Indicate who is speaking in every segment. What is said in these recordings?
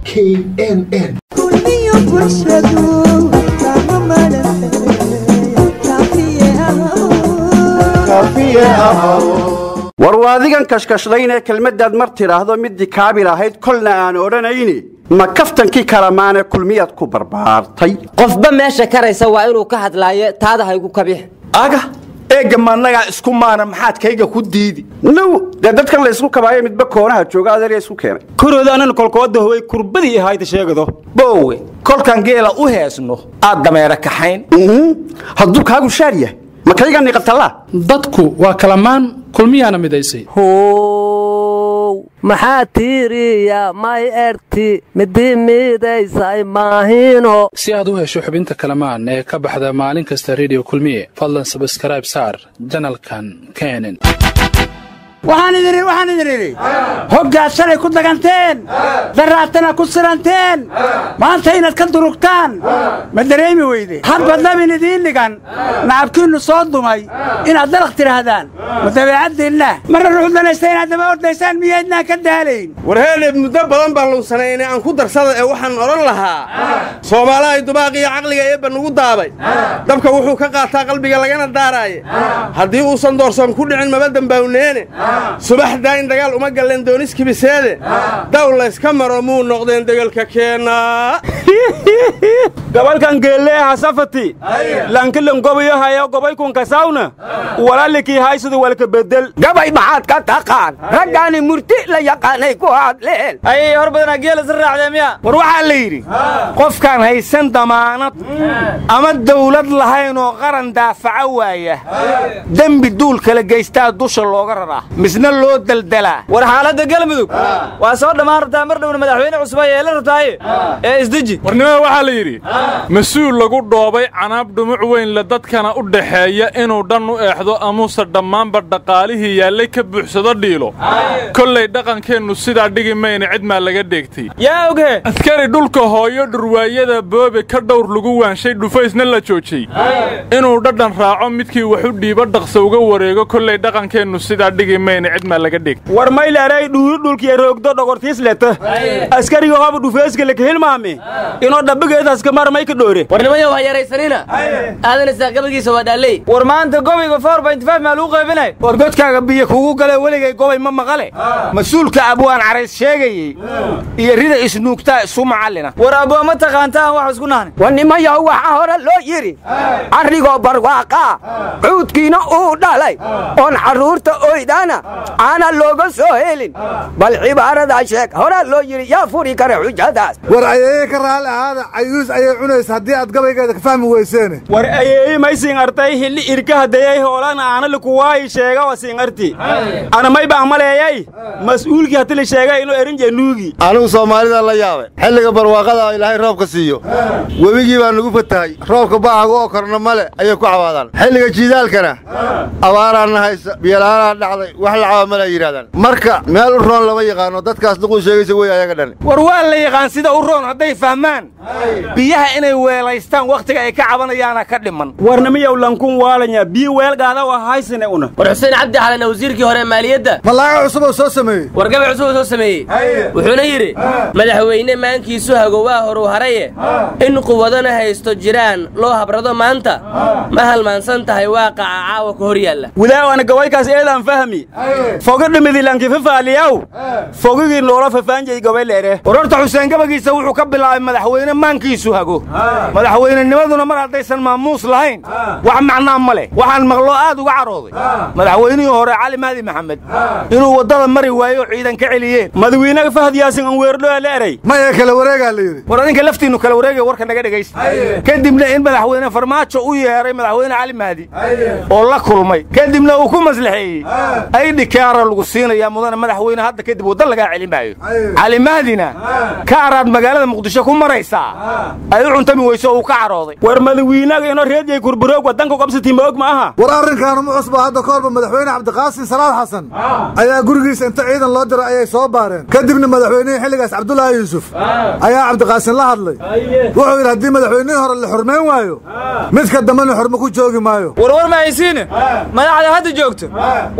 Speaker 1: k n n
Speaker 2: war waa adigan kashkashlaynee kelmaddaad mar tidhaahdo middii kaabil ahayd kolna aan odhanayni ma kaftankii kalamaane kulmiyaad ku barbaartay
Speaker 3: qofba meesha karaysa waa inuu ka hadlaayo taada haygu kabix
Speaker 4: aga eegga maannagaa isku maana maxaad kayga ku diidi
Speaker 2: now dee dadkan la ysku kabaayo midba koonaha jooga adeerya isku keenay
Speaker 5: koroodaanana kolkooda howay kurbadii ahayda sheegado
Speaker 4: boowe kolkaan geela u heesno aad dameera kaxayn
Speaker 2: hadduu kaagu shaar yahay ma kayga niqatallaa
Speaker 6: dadku waa kalamaan kulmiyaana midaysay
Speaker 3: how maxaa tiiriya may erti midi midaysay maahino
Speaker 6: si aad u hesho xubinta kalamaan ee ka baxda maalin kasta rediyo kulmiye fadlan sabskrayb saar janalkan kenen
Speaker 7: waxaan idin idhi waxaan idin idhi hoggaad shalay ku daganteen daraatana ku siranteen maanta inaad ka durugtaan ma dareemi weyde hadba dabin idiin dhigan nacabkiinnu soo dumay inaad dalaq tidhaahdaan ma dabeecaddiinna marna ruxu danaysta inaad daba ordaysaan miyaydnaan ka daalayn
Speaker 8: warheeleed muddo badan baan lunsanaynay aan ku darsada ee waxaan odhan lahaa soomaalahay dubaaqiyo caqliga eebba nugu daabay dabka wuxuu ka qaataa qalbiga lagana daaraaye haddii uusan doorsoon ku dhicin maba dembawneene subaxdaa in dagaal uma galleen dooniskibiseede daw layska maro muu noqdeen degelka keennaa
Speaker 5: gabalkan geelleeha safati lankilan gobayo hayo gobaykun kasawna walalikii haysida walka bedel
Speaker 4: gabay maxaad ka taqaan raggaani murti la yaqaanay ku hadleen
Speaker 5: ayay hor badanaa geela si raacdee miya
Speaker 4: war waxaa la yidhi qofkaan haysan damaanad ama dawlad lahayn oo qaran daafaca waaya dembi duul kala geystaa dusha looga raraa misna loo deldelaa
Speaker 5: war xaaladda galmudug waa soo dhammaan rabtaa mar dhowna madaxweyne cusub ay yeelan rabtaaye ee isdeji
Speaker 9: warnimada waxaa la yidhi mas-uul lagu dhoobay canaab dhumuc weyn le dadkana u dhaxeeya inuu dhan u eexdo amuse dhammaanba dhaqaalihii yaallay ka buuxsado dhiilo kollay dhaqankeennu sidaa dhigi mayna cid maa laga dheegtay
Speaker 5: yaa oghe
Speaker 9: askari dhulka hooyo dhurwaayada boobe ka dhowr lagu waanshay dhufaysna la joojiyey inuu dhadhan raaco midkii wax u dhiibo dhaqsa uga wareego kollay dhaqankeennu sidaa dhigi mayna cid maa laga dheegtay
Speaker 5: war mayleeray dhuuri dhulkiya roogdo dhogortiis leta askariga hoba dhufeeska laka hilmaame inoo dhabigeedaska marmay ka dhoore
Speaker 3: warnimayo ha yaraysanina aadan isaaqabagiisa waa dhaalley
Speaker 5: war maanta gobayga four point five maa lagu qaybinay
Speaker 4: war godkaaga biyo kugu gale weligay gobay ma maqale mas-uulka abwaan carays sheegayey iyo rida isnuugtaa isu macallina
Speaker 5: war abwaa ma taqaantaan wax isku nahni
Speaker 4: wanimayaw waxaa hore loo yidhi carrigoo barwaaqaa cuudkiina uu dhalay oon carruurta oydana aana looga soo helin bal cibaaradaa sheeg horaa loo yidhi yaa furi kara xujadaas
Speaker 10: war ayeeye ka raalli ahaada cayuus ayay cunaysa haddii aad gabaygeeda ka fahmi weyseene
Speaker 5: war ayeeyi may siinartay hilli irka hadayay hoolan aana likuwaayi sheega wa siinarti ana may baan maleeyay mas'uulkii hati la sheegay inuu erin jenuugi
Speaker 11: anigu soomaalida la yaabay xilliga barwaaqada ilaahay roobka siiyo webigii baa nugu fatahay roobka baacaga oo korna male ayay ku cawaadaan xilliga jiidaalkana abaaraana haysa biyola'aanaa dhacday wax la cawa male ay yidhahdaan marka meel u roon lama yaqaano dadkaas duquu sheegaysa wey ayaga dhani
Speaker 4: war waa la yaqaan sida u roon hadday fahmaan biyaha inay weelaystaan wakhtiga ay ka cabanayaana ka dhiman
Speaker 5: warnimiyow lankun waalanya biyo weelgaada waa haysane una
Speaker 3: war xuseen cabdi xalana wasiirkii hore maaliyadda
Speaker 10: malaaga cusub oo soo sameeyey
Speaker 3: war gabay cusub oo soo sameeyey wuxuuna yidhi madaxweyne maankiisu hago waa horu haraye in quwadana haysto jiraan loo habrado maanta ma halmaansan tahay waaqaca caawa ka hor yaalla
Speaker 5: wilaawana gawaykaas eedaan fahmi foga dhimidi lankifafaaliyaw fogigii loola fafaanjay gabay leere
Speaker 4: war horta xuseen gabagiisa wuxuu ka bilaabay madaxweyne maankiisu hago madaxweynenimaduna mar haddaysan maamuus lahayn wax macnaa ma leh waxaan maqloo aad uga carooday madaxweynihii hore cali mahdi maxamed inuu waddada mari waayo ciidan ka celiyeen
Speaker 5: madawiinaga fahad yaasin an weerdhoa la eray
Speaker 10: maya kala wareegaa la yidhi
Speaker 4: war adinka laftiinnu kala wareegaya warka naga dhegaysta kadibna in madaxweyne farmaajo u yeeray madaxweyne cali mahdi oo la kulmay kadibna uu ku maslaxeeyey ay dhikaara lagu siinayaa mudane madaxweyne hadda kadib wadda lagaa celin maayo cali mahdina ka araad magaalada muqdisho ku maraysaa ay u cuntami weyso uu ka carooday
Speaker 5: war madawiinaga inoo reedyay kurburoog waddanka qabsati moog ma aha
Speaker 10: war arrinkaanu ma cusba hadda ka horba madaxweyne cabdiqaasin salaad xasan ayaa gurigiisa inta ciidan loo diray ayay soo baareen kadibna madaxweynihii xilligaas cabdulaahi yuusuf ayaa cabdiqaasin la hadlay wuxuu yidhi haddii madaxweynihii hore la xurmayn waayo midka dambena xurmo ku joogi maayo
Speaker 5: war war ma haysiine madaxda hadda joogto warkaas ma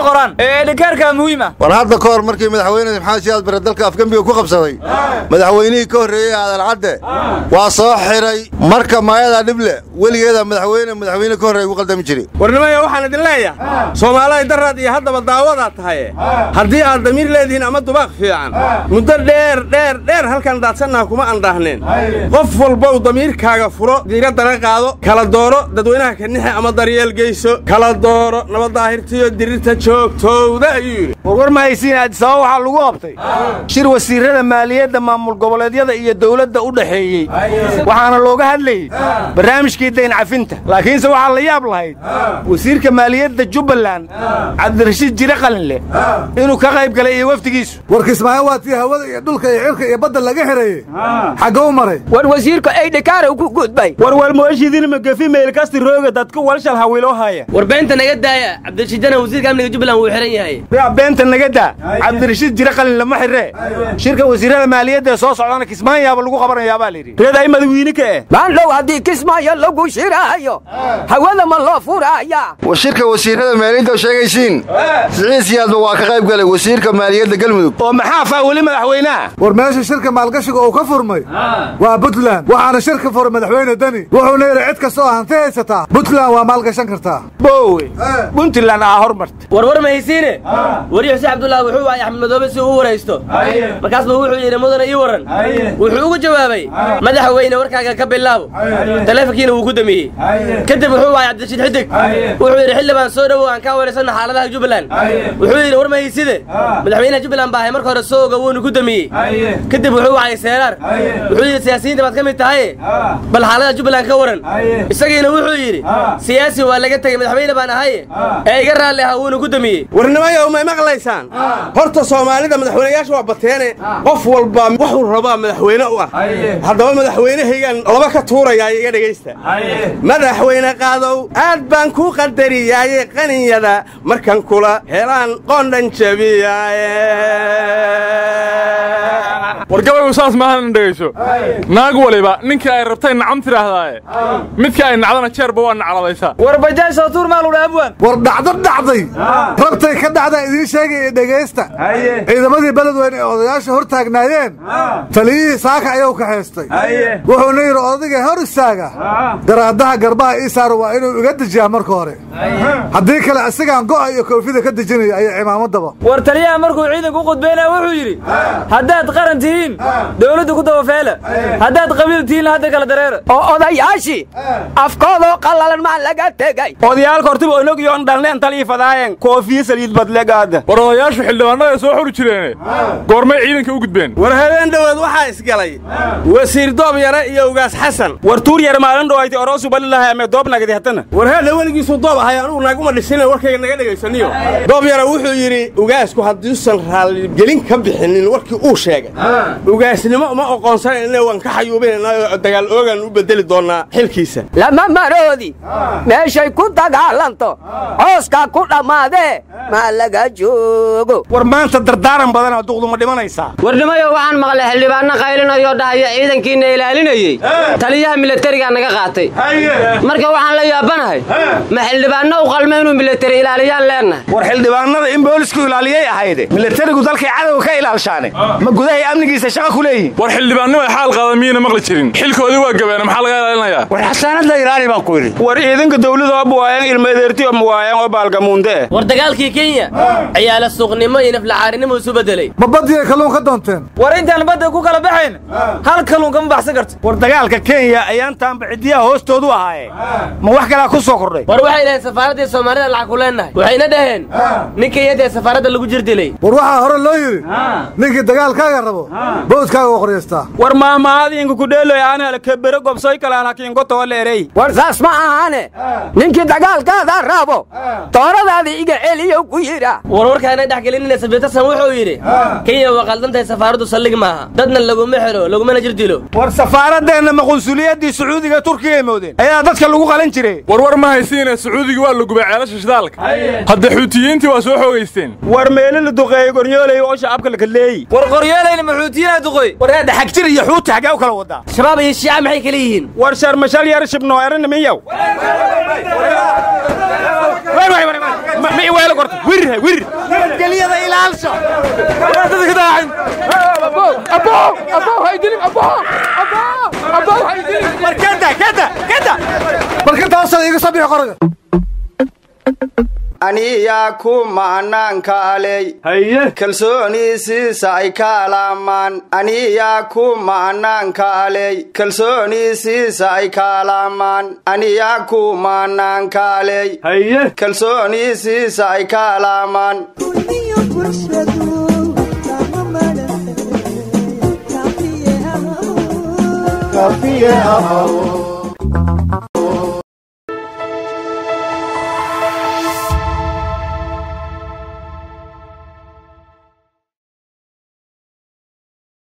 Speaker 1: qoraan ee dhikaarka muhiima
Speaker 11: war hadda ka hor markii madaxweyne maxamed siyaad bare dalka afgembiga ku qabsaday madaxweynihii ka horreeyey aadan cadde waa soo xiray marka maayadaa dhible weligeeda madaxweyne madaxweyne ka horreeya ku qaldami jiray
Speaker 8: warnimaya waxaan idin leeyahay soomaaliday daraad iyo haddaba daawadaa tahaye haddii aad damiir leedihiin ama dubaaq fiican muddo dheer dheer dheer halkan daadsannaha kuma andhaahneen qof walbow damiirkaaga furo diiraddana qaado kala dooro dadweynaha kanixe ama daryeel geyso kala dooro nabaddaahirtiyo dirirta joogtowda ayuu yidhi
Speaker 4: warwar ma haysiin addisababa waxaa lagu qabtay shir wasiirrada maaliyadda maamul goboleedyada iyo dawladda u dhaxeeyey waxaana looga hadlayey barnaamijkii dayn cafinta laakiinse waxaa la yaab lahayd wasiirka maaliyadda jubbaland cabdirashiid jire qalinleh inuu ka qayb galay iyo wafdigiisu
Speaker 10: war kismaayo waa tii hawada iyo dhulka iyo cirka iyo badda laga xereeyey xaggou maray
Speaker 12: war wasiirka aydhikaara ku gudbay
Speaker 5: war walmoeshidin magafi meelkasti rooga dadka walshal hawiloo haya
Speaker 3: war beenta naga daaya cabdirashiidana wasiirka amniga jubbaland wuu xihan yahay
Speaker 4: yaa beenta naga daa cabdirashiid jire qalin lama xirree shirka wasiirrada maaliyadda ee soo socdana kismaayaaba lagu qabanayaabaa layidhi
Speaker 5: reed ay madawiine ka eh
Speaker 12: maandhow haddii kismaayo lagu shiraayo hawada ma loo furaaya
Speaker 11: war shirka wasiirrada maaliyadda oo sheegaysiin siciid siyaadba waa ka qayb galay wasiirka maaliyadda galmudug
Speaker 4: oo maxaa faa weli madaxweynaha
Speaker 10: war meesha shirka maalgashiga uu ka furmay waa puntland waxaana shirka furay madaxweyne deni wuxuuna yidhi cid kastoo hanti haysataa puntland waa maalgashan kartaa
Speaker 4: boowe puntland aa hormarta
Speaker 3: warwar ma haysiine wariye xuseen cabdullaahi wuxuu waayay axmed madoobe si uu u waraysto markaas buu wuxuu yidhi mudana ii warran wuxuu ugu jawaabay madaxweyne warkaaga ka bilaabo taleefonkiina wuu ku damiyey kadib wuxuu waayay cabdirashiid xidig wuxuu yidhi xildhibaan soo dhowow aan kaa waraysanno xaaladaha jubbaland wuxuu yidhi war ma hayside madaxweynaha jubbaland baa ahay marka hore soo oga wuuna ku damiyey kadib wuxuu wacay seeraar wuxuu yidhi siyaasiyiinta baad ka mid tahay bal xaaladaha jubbaland ka waran isagiina wuxuu yidhi siyaasi waa laga tegey madaxweyne baan ahay ee iga raalli aha wuuna ku damiyey
Speaker 8: warnimayow may maqlaysaan horta soomaalida madaxweynayaasha waa bateene qof walba wuxuu rabaa madaxweyne u ah haddaba madaxweynehaygan laba ka tuurayaa iga dhegaysta madaxweyne qaadow aad baan ku qadariyaaye qaninyada markan kula helaan qoondhan jabiyaaye
Speaker 9: war gabaygu saas maahan in dhegayso naag waliba ninkii ay rabtay nacam tidhaahdaaye midkii ay nacdana jeerba waa nacladaysaa
Speaker 1: war bajaaj soo tuur maaludha abwan
Speaker 10: war dhacdo dhacday rabtay ka dhacdaa idiin sheegaya dhegaysta ciidamadii beledweyne ee odayaasha hor taagnaayeen taliyihii saaka ayuu ka haystay wuxuuna yidhi odayga hor istaaga garaadaha garbaha ii saaro waa inuu iga dejiyaa marka hore haddii kale isagaan go'a iyo koofida ka dejinaya ayo cimaamadaba
Speaker 1: war taliyaha markuu ciidanku u qudbaynaya wuxuu yidhi haddaad qaran tihiin dawladda ku dabafeela haddaad qabiil tihiin hadda kala dareera
Speaker 12: oo odayaashii afkoodoo qallalan maa laga tegay
Speaker 5: odayaalka hortiba onog iyo on dhalneen talii fadaayeen koofiye saliid badlegaada
Speaker 9: war odayaashu xildhibaanada soo xuri jireene goormay ciidanka u gudbeen
Speaker 8: war habeen dhoweed waxaa isgalay wasiir doob yare iyo ugaas xasan
Speaker 5: war tuur yar maalin dhowayti oroosu balilahay ame doob nagadi hatana
Speaker 8: war heedha weligiisuu doob ahay anugu naaguma dhisina warkayga naga dhegaysaniyo doob yare wuxuu yidhi ugaasku hadduusan raalligelin ka bixinin warkii uu sheegay ugaasnimo uma oqoonsanayna waan ka xayuubinaynaayoo dagaal oogaan u bedeli doonnaa xilkiisa
Speaker 12: lama maroodi meeshay ku dagaalanto cooskaa ku dhammaadee maa laga joogo
Speaker 4: war maanta dardaaran badanaa duqdu ma dhimanaysaa
Speaker 13: warnimayo waxaan maqlay xildhibaanno qaylinayoo dhahaya ciidankiina ilaalinayey taliyaha milatarigaa naga qaatay marka waxaan la yaabanahay ma xildhibaanno u qalma inuu milatari ilaaliyaan leennahay
Speaker 4: war xildhibaanada in boolisku ilaaliyay ahayde milatarigu dalkay cadowga ka ilaalshaane ma gudahay amnigiisa shaqa ku leeyihin
Speaker 9: war xildhibaannimay xaal qaada miyayna maqli jirin xilkoodii waa gabeene maxaa laga ilaalinayaa
Speaker 11: war xasaanadda ilaali baan ku yidhi
Speaker 5: war ciidanka dawlada oo buwaayaan ilmadeerti oo muwaayaan oo baalgamuunde eh
Speaker 3: war dagaalkii kenya ciyaala suuqnimo iyo naflacaarinimo isu bedelay
Speaker 10: ma badiyay kalluun ka doonteen
Speaker 1: war intaan badda ku kala baxayn hal kalluun kama baxsan karto
Speaker 4: war dagaalka kenya ayaan taanba ciddiyaha hoostoodu ahaaye ma wax kalaa ku soo kordhay
Speaker 3: war waxay dhaheen safaaraddii soomaalida lacag ku leennahay waxayna dhaheen ninka iyadee safaaradda lagu jir dilay
Speaker 10: war waxaa hore loo yidhi ninkii dagaalkaaga rabo bawdkaaga u qoryaystaa
Speaker 5: war maamaadiinku kudheeloy aanala kebere gobsoy kalaan hakiinko toole
Speaker 12: war saas ma ahaane ninkii dagaalkaada rabo tooradaadii iga celiyo ku yidha
Speaker 3: warwarkaana dhex gelinina sabiitasan wuxuu yidhi kenya waa qaldantahay safaaraddu saldhig maaha dadna laguma xelo lagumana jir dilo
Speaker 4: war safaaradeenna ma qunsuliyaddii sacuudiga turkiga ay moodeen ayaa dadka lagu qalan jiray
Speaker 9: warwar ma haysiine sacuudiga waa la gubay ceelasha shidaalka hadda xuutiyiintii waa soo xoogaysteen
Speaker 5: war meelo la duqeeyey gornyoolay oo shacabka la kaleeyi
Speaker 1: war qoryeelayna maxuutiyiinaa duqoy
Speaker 4: war hadda xagjir iyo xuuti xaggee u kala wadaa
Speaker 3: shabaab iyo shiica maxay kala yihiin
Speaker 5: war sharmashal yar shibnoo erana miyaw ma iweelo korta wirir wirir
Speaker 4: nabadgelyada ilaalsha
Speaker 5: dadka ka daacin abo abo abo haydilin abo abo abo haydilin
Speaker 4: war kada kada kada
Speaker 10: markintaasa iga soo bixi qoraga
Speaker 2: aniyaa ku ma'anaanka aley
Speaker 5: haye
Speaker 2: kalsooniisiisa ay kaalaamaan aniyaa ku ma'anaanka aley kalsooniisiisa ay kaalaamaan aniyaa ku ma'anaanka aley
Speaker 5: haye
Speaker 2: kalsooniisiisa ay kaalaamaan
Speaker 14: Kafiye ahaw